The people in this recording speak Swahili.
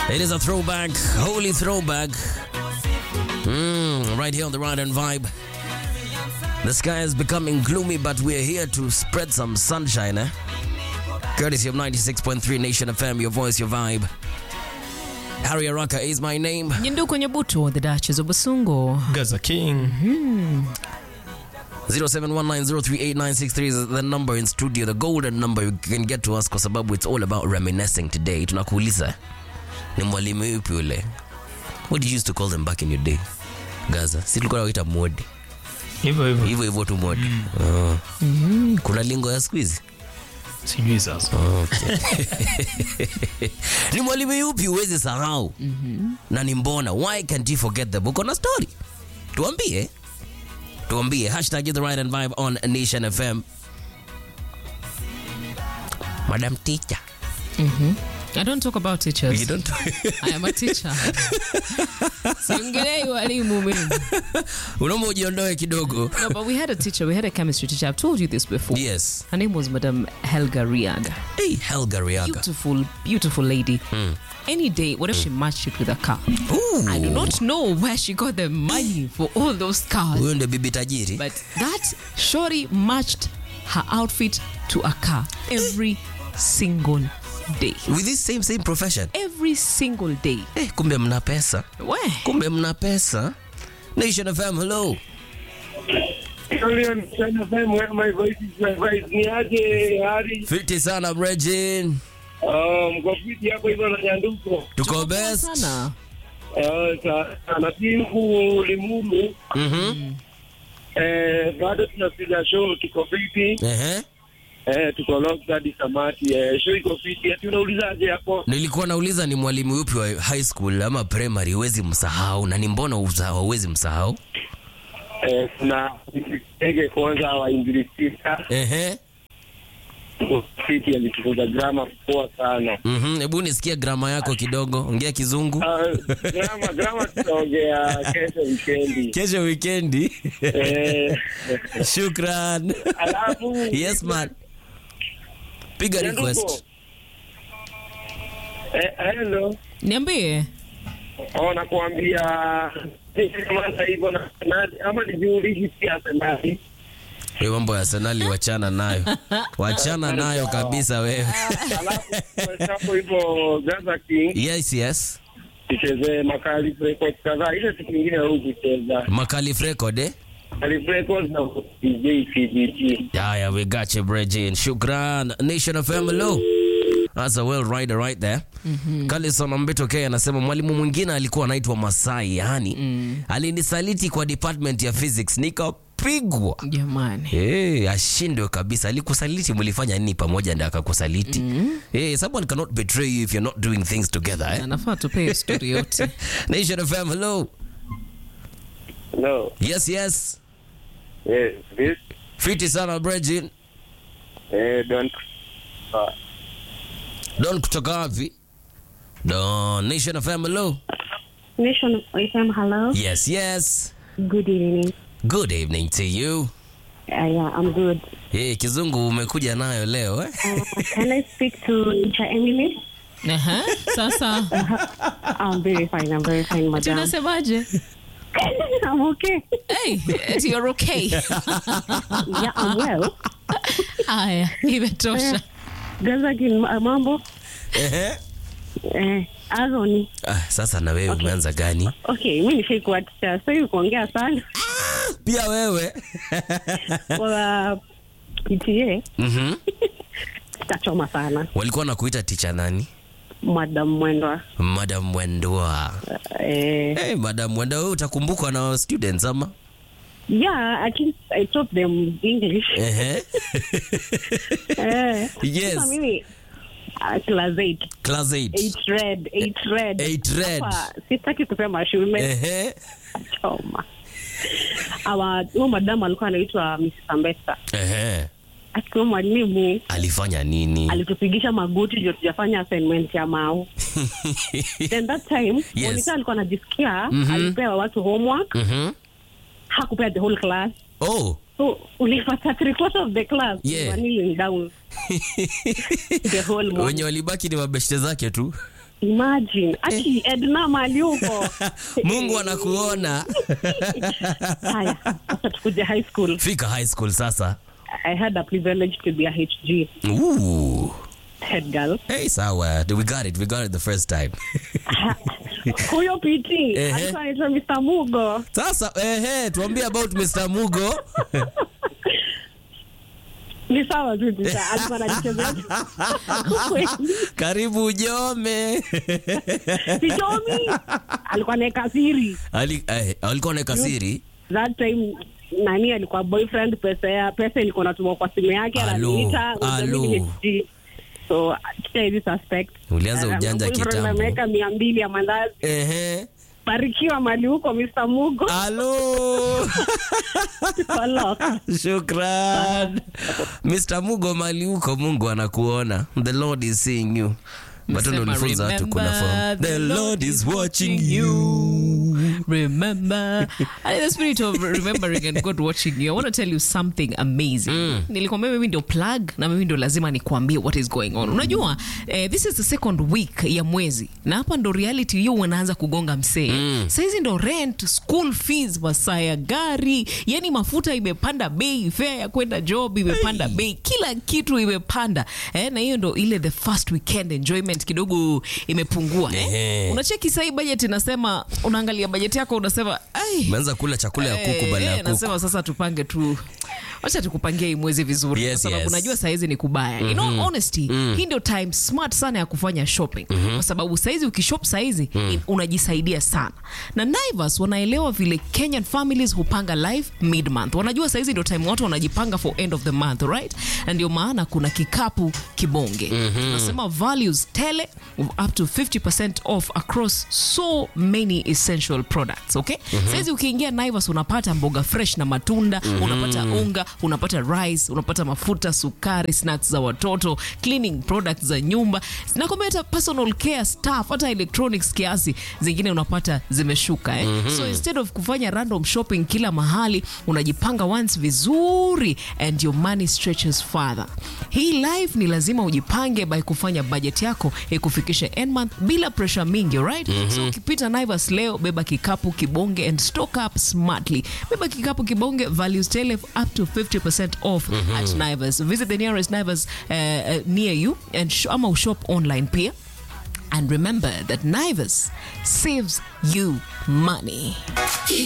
It is a throwback, holy throwback. Mm, right here on the Ride and Vibe. The sky is becoming gloomy, but we're here to spread some sunshine, eh? Courtesy of 96.3 Nation FM, your voice, your vibe. Harry Araka is my name. Nyinduko Nyabuto, the Duchess of Basungo. Gaza King. 0719038963 is the number in studio, the golden number you can get to us kwa sababu it's all about reminiscing today. Tunakuuliza ni mwalimu yupi ule? What did you used to call them back in your day? Gaza. Si tulikuwa tunawaita modi. Hivyo hivyo. Hivyo hivyo tu modi. Oh. Kuna lingo ya siku hizi? Sijui sasa. Okay. ni mwalimu yupi uwezi sahau na ni mbona why can't you forget the book on a story tuambie tuambie hashtag the right and vibe on nation fm madam teacher I don't talk about teachers. you don't I am a teacher. Siongelei walimu mimi. unaomba ujiondoe kidogo No, but we had a teacher. We had a chemistry teacher. I've told you this before. yes Her name was Madam Helga Riaga. hey helga riaga Beautiful, beautiful lady. Any day, what if she matched it with a car? Ooh. I do not know where she got the money for all those cars. huyo ndio bibi tajiri But that shorty matched her outfit to a car every single day. with this same same profession Every single day. eh, kumbe mna pesa Where? kumbe mna pesa nation fm hello Julian, China FM, where my voice is my voice. Ni aje Hari? fiti sana brejin Uh, mko fiti hapo hivyo na nyanduko. tuko best Sana. Uh, sa- na Tingu Limuru. Mhm. Eh, bado tunapiga show tuko fiti. Ehe. Eh, tuko locked hadi samati. Eh, show iko fiti. Ati unaulizaje hapo? nilikuwa nauliza ni mwalimu yupi wa high school ama primary huwezi msahau na ni mbona uza- hauwezi msahau Eh, kuna Ege kwanza wa Inglisika. Ehe. Fiti alitufunza grammar poa sana. Mhm. hebu nisikie grama yako kidogo ongea kizungu Uh, grammar grammar tutaongea kesho weekendi. kesho wikendi Eh, shukran alafu yes man piga request Eh, hello. Niambie. Oh, nakuambia kama hivyo na na- ama nijiulizi pia senali. we mambo ya senali wachana nayo wachana nayo kabisa wewe Alafu hapo hivyo Gaza King yes yes tucheze makali records kadhaa. Ile siku nyingine au kucheza makalif record eh makali records na DJ CBT. Haya, we got you, Bridget. Shukran. Nation of hello. That's a well rider right there. Mm-hmm. Kalison Ambito K anasema mwalimu mwingine alikuwa anaitwa Masai, yani mm. alinisaliti kwa department ya physics nikapigwa. Jamani. Hey, ashindwe kabisa. Alikusaliti, mlifanya nini pamoja ndio akakusaliti? Mm. Hey, someone cannot betray you if you're not doing things together. Eh? Anafaa tupee story yote. Nation of hello. No. Yes, yes. Yes, this Fiti sana Bridget. eh don't uh, Don kutoka wapi? Don Nation of hello. Nation of FM, hello. Yes, yes. Good evening. Good evening to you. Uh, yeah, I'm good. Hey, kizungu umekuja nayo leo eh? Uh, can I speak to teacher Emily? Aha. Sasa. I'm very fine. I'm very fine, madam. Tunasemaje? I'm okay. Hey, eti you're okay. Yeah, I'm well. Haya, imetosha. Gaza kin mambo. Ehe. Eh, Azoni. Ah, sasa na wewe umeanza gani? Okay, mimi nishaikuwa teacher. So hivi kuongea sana. Pia wewe. Kwa PTA Mhm. tachoma sana. Walikuwa nakuita ticha nani? Madam Mwendwa. Madam Mwendwa. Eh, Hey, Madam Mwendwa wewe utakumbukwa na students ama? yeah, I think I taught them English. Ehe. Eh. Yes. Sasa mimi uh, class 8. Class 8. Eight red, eight red. Eight red. Hapa, sitaki kusema shule Ehe. choma. Awa huyo madamu alikuwa anaitwa Miss Ambesa. Ehe. Akiwa mwalimu Alifanya nini? alitupigisha magoti ndio tujafanya assignment ya mao. Then that time Yes. Monica alikuwa anajisikia Mhm. alipewa watu homework, Mhm. hakupea the whole class. Oh. So ulipata three quarters of the class Yeah. were kneeling down the whole morning. Wenye walibaki ni mabeshte zake tu. imagine aki edna mali huko mungu anakuona haya sasa tukuje high school fika high school sasa i had a privilege to be a hg Ooh. head girl Hey, sawa we got it we got it the first time huyo pt Ehe. alikuwa anaitwa mr mugo sasa ehe tuambie about mr mugo ni sawa tu tisa alikuwa ananichezea Kweli. karibu ujome sichomi alikuwa naeka siri Ali, eh, alikuwa na kasiri that time nani alikuwa boyfriend pesa ya pesa ilikuwa natumwa kwa simu yake Alo, ananiita alo. mimi ni HG. so kita hizi suspect Ulianza Uh, ujanja boyfriend kitambo. ameweka mia mbili ya mandazi ehe barikiwa mali huko Mr. Mugo alo Follow. shukran mr mugo mali huko mungu anakuona the lord is seeing you but Msema, unanifunza watu kuna remember, form the lord is watching you remember and in the spirit of remembering and god watching you i want to tell you something amazing nilikwambia mimi ndio plug na mimi ndio lazima nikuambie what is going on unajua eh, this is the second week ya mwezi na hapa ndo reality hiyo unaanza kugonga msee mm. sahizi ndo rent school fees masaa ya gari yani mafuta imepanda bei fare ya kwenda job imepanda bei kila kitu imepanda eh, na hiyo ndo ile the first weekend enjoyment kidogo imepungua Ehe. eh? unacheki sahii budget inasema unaangalia budget yako unasema ai umeanza kula chakula ya kuku badala ya Eh, kuku nasema sasa tupange tu wacha tukupangie hii mwezi vizuri Yes, kwa sababu yes. najua saizi ni kubaya mm-hmm. in all honesty mm. hii ndio time smart sana ya kufanya shopping mm-hmm. kwa sababu saizi ukishop saizi mm. unajisaidia sana na naivas wanaelewa vile kenyan families hupanga life mid month wanajua saizi ndio time watu wanajipanga for end of the month right na ndio maana kuna kikapu kibonge mm-hmm. nasema values tele up to 50% off across so many essential products okay mm-hmm. saizi ukiingia naivas unapata mboga fresh na matunda mm-hmm. unapata unga unapata rice unapata mafuta sukari snacks za watoto cleaning products za nyumba nakwambia hata personal care staff hata electronics kiasi zingine unapata zimeshuka eh? mm-hmm. so instead of kufanya random shopping kila mahali unajipanga once vizuri and your money stretches further hii life ni lazima ujipange by kufanya budget yako ikufikishe end month bila pressure mingi right mm-hmm. so ukipita naivas leo beba kikapu kibonge and stock up smartly beba kikapu kibonge values tele up to 50% off mm-hmm. at naivas visit the nearest naivas uh, uh, near you and sh- ama ushop online pia And remember that Naivas saves you money.